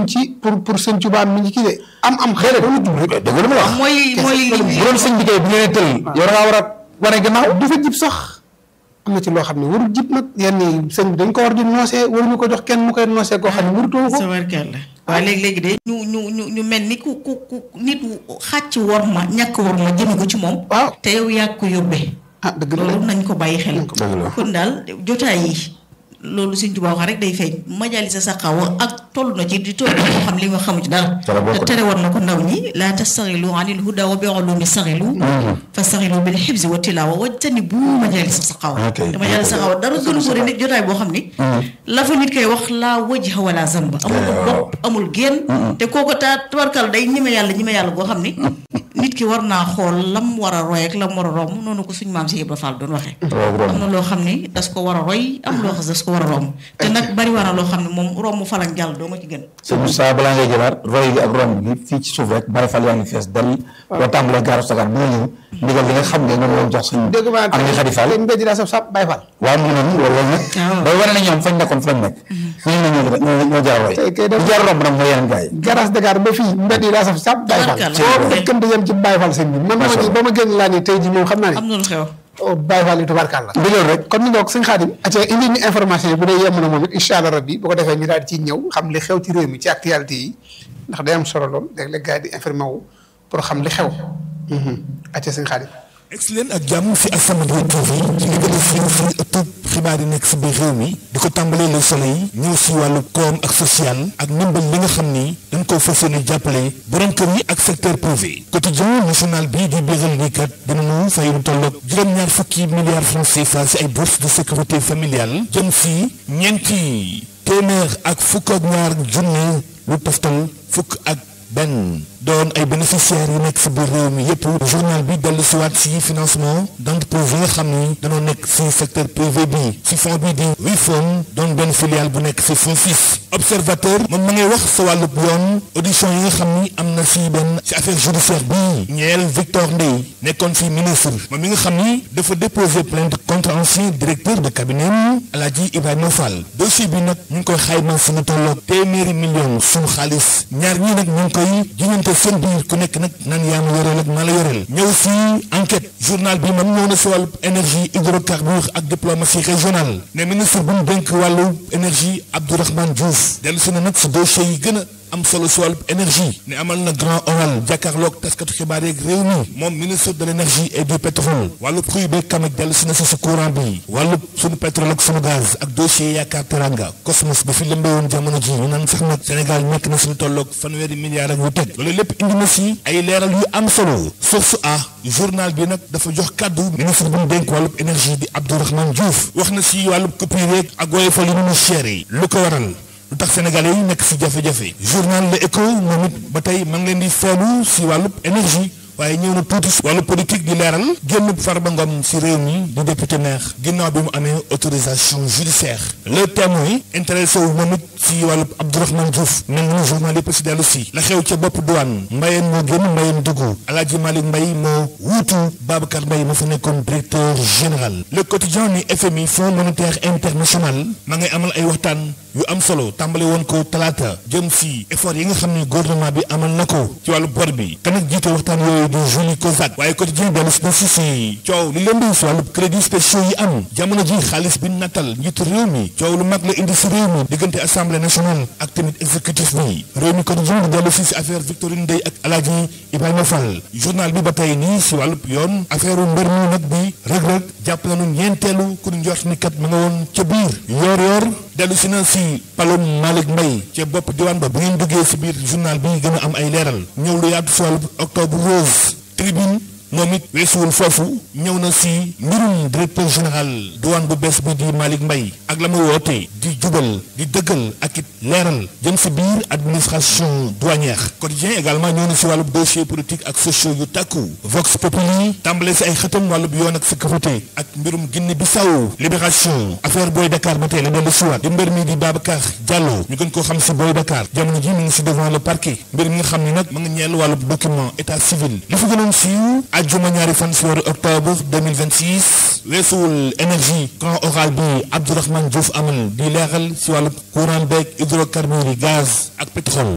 ci pour pour sëñ Tuubaa mi ngi kii de am am xëy na dama jub rek dëgg la ma la wax mooy mooy li bu doon sëñ bi kay bu ngeen tël yow da ngaa war a wane gannaaw du fa jib sax am na ci loo xam ne warul jib nag yenn yi sëñ bi dañ ko war di noosee waruñu ko jox kenn mu koy noosee koo xam ne warutoo ko sa warkeel la waaye léegi-léegi de ñu ñu ñu ñu mel ni ku ku ku nit xàcc war ma ñàkk war ma jëme ko ci moom waaw te yow yaa ko yóbbee ah dëgg la loolu nañ ko bàyyi xel dëgg la. kon daal jotaay yi loolu Sëñ Tuubaa wax rek day feeñ majalisa saqaawa ak toll na ci di toll na koo xam li nga xamu ci dara Dara bokk na. tere war na ko ndaw ñi laa tastaxilu anil huda wa bi ulumi saxilu fa saxilu bil xibsi wa tilaawa wajtani bu majalisa saqaawa Ok. te majalisa saqaawa dara gënu ko nit jotaay boo xam ni la fa nit koy wax laa wajha wala zamba amul bopp amul génn te kooko taa tabarkal day ñime yàlla ñime yàlla boo xam ni nit ki war naa xool lam war a roy ak lam war a romb noonu ko suñ maam si Ibra Fall doon waxee Waaw, romb. am na loo xam ni das ko war a roy am loo xam das ko war a romb te nag bari war na loo xam ne moom romb falang jàll doo nga ci gën sëñ Moussa balaa ngay jëlaat roy gi ak romb gi fii ci suuf rek bari fal yaa ngi fees dal boo tàmbalee gaaru sagar bi nga ñëw ndigal li nga xam ne moom lañ jox suñ dégg maa am ni xadi fall te mbéj daa saf sap Baay Fall waaw mu ngi noonu loolu loolu nag waaw. day wane ne ñoom fañ nekkoon fa lañ nekk ñooñu ne ñoo ñoo ñoo jaar roy Tey kay def- bu jaar romb nag mooy yeneen gars yi garas Dakar ba fii mbéj yi daa saf sap Baay Fall Tabarkalla. foo fekkante yem ci Baay Fall sëñ bi man dama ci ba ma génn laa ni tey ji moom xam naa am ni na lu xew oh, Baay Fall yi tubaarkàlla bi loolu rek kon ni nga ko sëñ Xaadim aca indi ñu information yi bu dee yemm na moom it incha allah rabbi bu ko defee ñu daal di ciy ñëw xam li xew ci réew mi ci actualité yi ndax day am solo lool léeg-léeg gars yi di informé wu pour xam li xew aca sëñ Xaadim egsi leen ak jàmm fi As-Samadiyya TV ci li gën a siiw si ëttub xibaar yi nekk si biir réew mi di ko tàmbalee Le Soleil ñëw si wàllu koom ak social ak ndimbal li nga xam ni dañ koo fas yéene jàppale borom kër yi ak secteur privé quotidien national bii di biral ni kat dinañu fay lu tolloog juróom-ñaar fukki milliards francs CFA si ay bourses de sécurité familiale jëm si ñeenti téeméer ak fukk ak ñaar junne lu toftal fukk ak benn doon ay bénéficiaires yu nekk si biir réew mi yépp journal bi dellu si waat si financement d'entreprise yi nga xam ni dañoo nekk si secteur privé bi si fond bi di Wifon doon benn filiale bu nekk si FONSIS observateur moom ma ngay wax sa wàllub yoon audition yi nga xam ni am na si benn si affaire judiciaire bi ñeel Victor Ndeye nekkoon fi ministre moom mi nga xam ni dafa déposer plainte contre ancien directeur de cabinet Alaaji Ibrahima Fall dossier bi nag ñu ngi koy xayma si na tolloog téeméeri million suñu xaalis ñaar ñii nag ñu ngi koy jiñante seen biir ku nekk nag naan yaa ma yoreel ak maa la yoreel ñëw si enquête journal bi moom ñëw na si wàllu énergie hydrocarbures ak diplomatie régionale ne ministre bu ñu dénk wàllu énergie Abdourahmane Diouf dellu si na nag si dossier yi gën a am solo si wàllu énergie ne amal na grand oral jàkkaarloog taskatu xibaar yeeg réew mi moom ministre de l' énergie et du pétrole wàllu prix beeg kamaj dellu si na si sa courant bi wàllu sunu pétrole ak sunu gaz ak dossier yaakaar teranga cosmos bi fi lëmbee woon jamono ji ñu naan sax nag Sénégal nekk na suñu tolloog fanweeri milliards ak yu teg loolu lépp indi na si ay leeral yu am solo source a journal bi nag dafa jox kàddu ministre bu ñu dénk wàllub énergie di Abdourahmane Diouf wax na si wàllub coupure yeeg ak woyofal yi nu mu cher yi lu ko waral lu tax sénégalais yi nekk si jafe-jafe journal Le Écho moom it ba tey ma ngi leen di feelu si wàllub énergie waaye ñëw na tuuti si wàllu politique di leeral génn Farba Ngom si réew mi di député maire ginnaaw bi mu amee autorisation judiciaire le témoin intéressé wu moom it si wàllub Abdourahmane Diouf mel ni journal yëpp si dellu si la xew ca bopp douane mbayeen moo génn mbayeen dugg Alaaji Malick Mbaye moo wuutu Babacar Mbaye ma fa nekkoon directeur général le quotidien ni FMI Fonds monétaire international ma ngay amal ay waxtaan yu am solo tàmbale woon ko talaata jëm si effort yi nga xam ne gouvernement bi amal na ko ci wàllu bor bi kan ak jiite waxtaan yooyu di Julie Kozak waaye quotidien dellu si na si si coow li leen di si wàllu crédit spéciaux yi am jamono ji xaalis bi nattal njiitu réew mi coow lu mag la indi si réew mi diggante assemblée nationale ak tamit exécutif bi réew mi quotidien di dellu si si affaire Victorine Ndeye ak Alaaji Ibrahima Fall journal bi ba tey nii si wàllu yoon affaire mbër mi nag bi rëg-rëg jàpp nañu ñeenteelu ku ñu njort ni kat ma nga woon ca biir yoor yoor dellu si na si palom Malick Mbaye ca bopp diwaan ba bu ngeen duggee si biir journal bi gën a am ay leeral ñëw lu yaatu si wàllu octobre rose tribune moom it weesuwul foofu ñëw na si mbirum directeur général douane bu bees bi di Malick Mbaye ak la mu woote di jubal di dëggal ak it leeral jëm si biir administration douanière quotidien également ñëw na si wàllub dossier politique ak sociaux yu tàkku Vox Populi tàmbale si ay xëtam wàllub yoon ak sécurité ak mbirum Guinée Bissau libération affaire Boy Dakar ba tey la dellu siwaat di mbir mi di Babacar Diallo ñu gën koo xam si Boy Dakar jamono ji mi ngi si devant le parquet mbir mi nga xam ni nag ma nga ñeel wàllub document état civil li fa gënoon siiw ajjuma ñaari fan si weeru octobre 2026 weesuwul énergie grand oral bi Abdourahmane Diouf amal di leeral si wàllu courant beeg hydrocarbures yi gaz ak pétrole